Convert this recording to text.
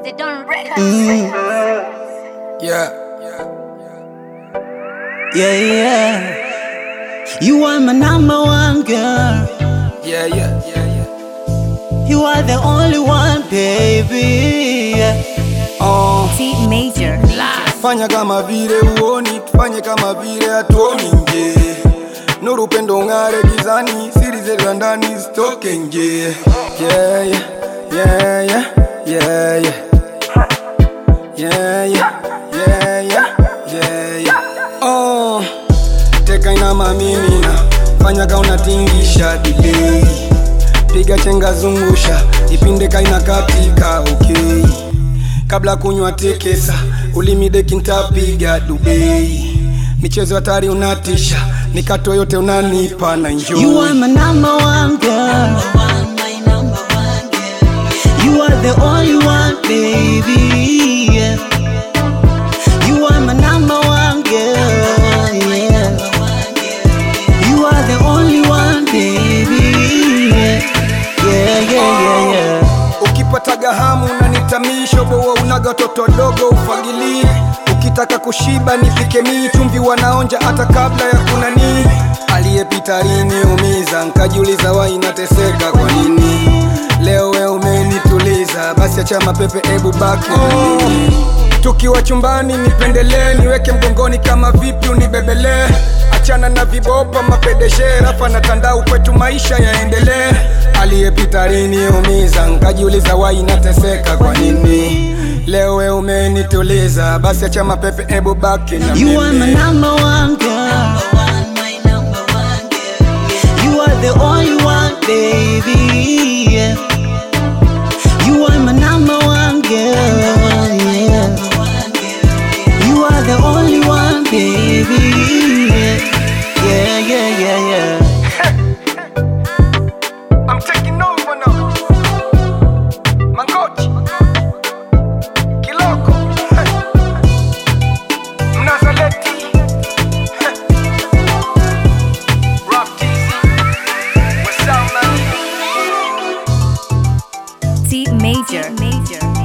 They don't records. Yeah. Yeah, yeah. You are my number one girl. Yeah, yeah, yeah, yeah. You are the only one, baby. Yeah. Oh, T major. Fanya kama vile uoni, tufanye kama vile hatuoni nje. Nuru pendo ng'are gizani, siri zetu za ndani zitoke nje. Yeah, yeah, yeah, yeah, yeah, yeah. Yeah, yeah, yeah, yeah, yeah, yeah. Oh, teka inama mimina, fanya ka unatingisha delay. Piga chenga zungusha, ipinde kaina katika okay. Kabla kunywa tekesa, ulimi deki ntapiga dubei. Michezo hatari unatisha, mikato yote unanipa na enjoy. you are my number one girl. You are the only one, baby. Yeah. You are my number one girl. Yeah. You are the only one, baby. Yeah, yeah, yeah, yeah. yeah. Ukipataga hamu unanitamisha, boa unaga toto dogo ufagilie. Ukitaka kushiba nipike mii, chumvi wanaonja hata kabla ya kunani. Aliyepita liniumiza, nkajiuliza wai nateseka kwa nini. Leo we umenituliza, basi acha mapepe, ebu baki na mimi. Tukiwa chumbani nipendelee, niweke mgongoni kama vipi unibebelee. Achana na vibopa mapedeshe, rafa na tandau, kwetu maisha yaendelee. Aliyepita liniumiza, nkajiuliza wai nateseka kwa nini. Leo we umenituliza, basi acha mapepe, ebu baki na You are my mimi. number one girl. You are the only one, baby. Yeah. You are my number one girl. Yeah. You are the only one, baby. Yeah, yeah, yeah, yeah. I'm taking over now. Mangochi. Kiloko. Mnazaleti. Rock TZ. What's up, man? T major. Major.